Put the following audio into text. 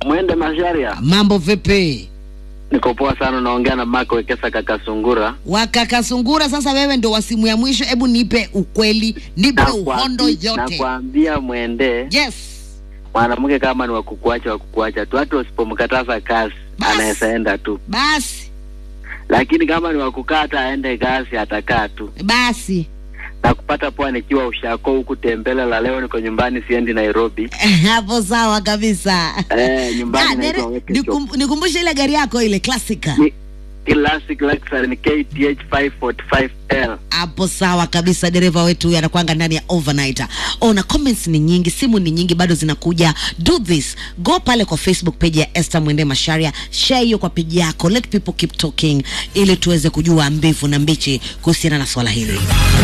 Mwende Masharia, Mambo vipi? niko poa sana. Naongea na Mark Wekesa kaka Sungura. Wakakasungura, sasa wewe ndo wa simu ya mwisho. Hebu nipe ukweli, nipe uhondo Nakwambi- yote. Nakwambia mwende Yes. mwanamke kama ni wakukuacha wakukuacha tu, hata usipomkataza kazi Bas. anaweza enda tu, Basi lakini kama ni wakukaa hata aende kazi atakaa tu. basi Na kupata poa nikiwa ushako huku tembele la leo, niko nyumbani, siendi Nairobi. hapo sawa kabisa. Eh, nyumbani Ah, naitwa nere- Weke Shop. nikum- Nikumbushe ile gari yako ile klasika Ni Classic Luxury ni KTH 545L. hapo sawa kabisa. Dereva wetu huyu anakwanga ndani ya overnight. Ona comments ni nyingi, simu ni nyingi, bado zinakuja. Do this, go pale kwa Facebook page ya Esther Mwende Masharia, share hiyo kwa page yako, let people keep talking, ili tuweze kujua mbivu na mbichi kuhusiana na swala hili.